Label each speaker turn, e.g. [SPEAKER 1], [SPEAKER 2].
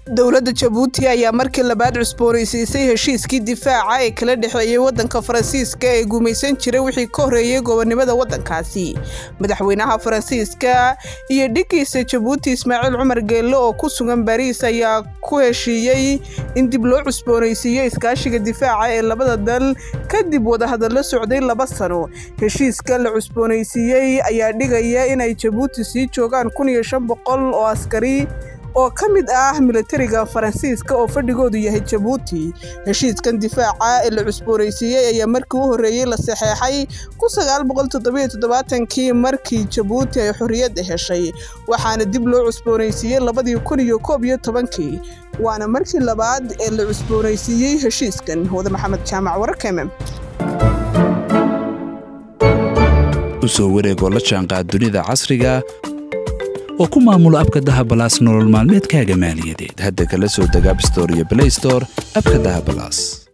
[SPEAKER 1] dowladda jabuuti ayaa markii labaad cusboonaysiisay heshiiskii difaaca ee kala dhexeeyey waddanka faransiiska ee gumaysan jiray wixii ka horreeyey gobonnimada waddankaasi madaxweynaha faransiiska iyo dhiggiisa jabuuti ismaaciil cumar geelle oo ku sugan bariis ayaa ku heshiiyey in dib loo cusboonaysiiyo iskaashiga difaaca ee labada dal kadib wadahadallo socday laba sano heshiiska la cusboonaysiiyey ayaa dhigaya inay jabuuti sii joogaan kun iyo shan boqol oo askari oo ka mid ah militariga faransiiska oo fadhigoodu yahay jabuuti heshiiskan difaaca ee la cusboonaysiiyey ayaa markii u horreeyey la saxeexay kii markii jabuuti ay xorriyadda heshay waxaana dib loo cusboonaysiiyey labadii kun iyo koob iyo tobankii waana markii labaad ee la cusboonaysiiyey heshiiskan wada maxamed jaamac wararkeme
[SPEAKER 2] u soo wareegoo la jaanqaad dunida casriga oo ku maamula abka dahabalaas nolol maalmeedkaaga maaliyadeed hadda kala soo deg abstore iyo blaystore abka dahabalaas